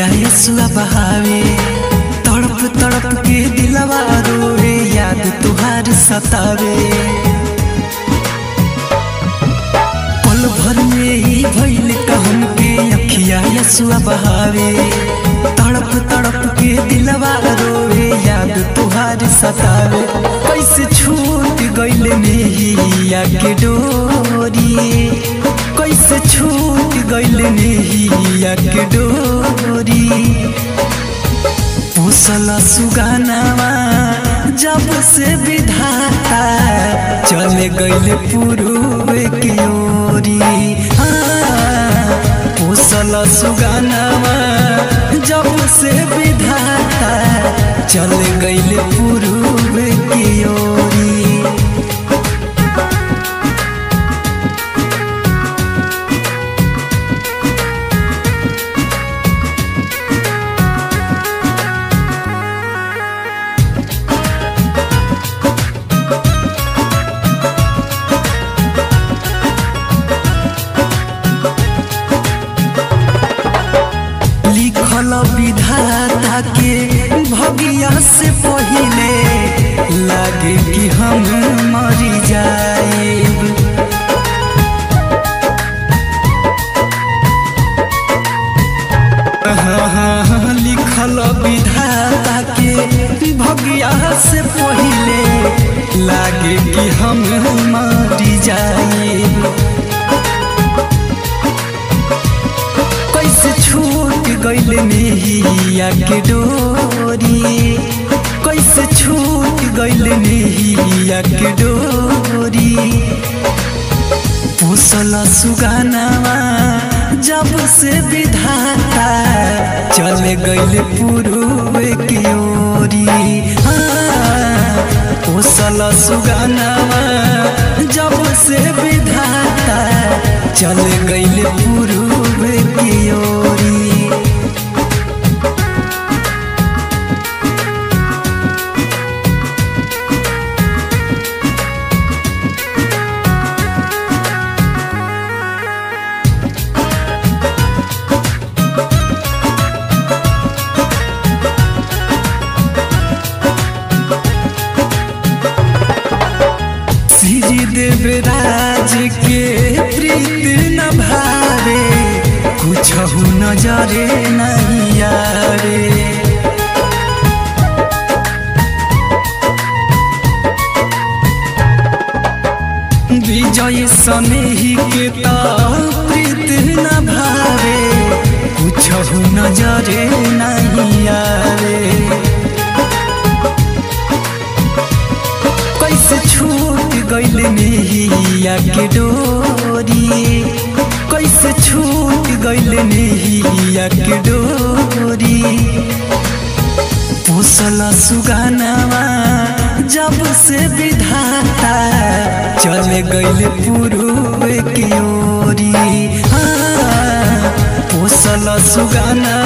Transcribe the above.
यसुआ बहावे तड़प तड़प के दिलवा रोवे याद तुहार सतावे पल भर में ही भइल कहन के अखिया यसुआ बहावे तड़प तड़प के दिलवा रोवे याद तुहार सतावे कैसे छूट गइल नेहिया के डोरी कैसे छूट गइल नेहिया के डोरी पोसल सुगानावा जब से विधाता चले गइल पूर्व की ओरी हाँ, पोसल सुगानावा जब से विधाता चले गइल पूर्व की ओरी लिखल विधाता के भगिया से पहिले लागे कि हम मरी जाएब हाँ, लिखल विधाता के भगिया से पहिले लागे कि हम मरी जाएब कैसे छूट गइल नेहिया के डोरी कैसे छूट गइल नेहिया के डोरी पोसल सुगानावा जब से विधाता चले गइल पूर्व की ओरी हाँ, पोसल सुगानावा जब से विधाता चले गइल पूर्व की ओरी श्री देवराज के प्रीत न भावे कुछ नजरे नहीं आवे विजय सनेही के तो प्रीत न भावे कुछ नजरे नहीं आवे कैसे छूट गइल नेहिया के डोरी कैसे छूट गइल नेहिया के डोरी पोसल सुगानावा जब से विधाता चले गइल पूर्व की ओरी हाँ, पोसल सुगाना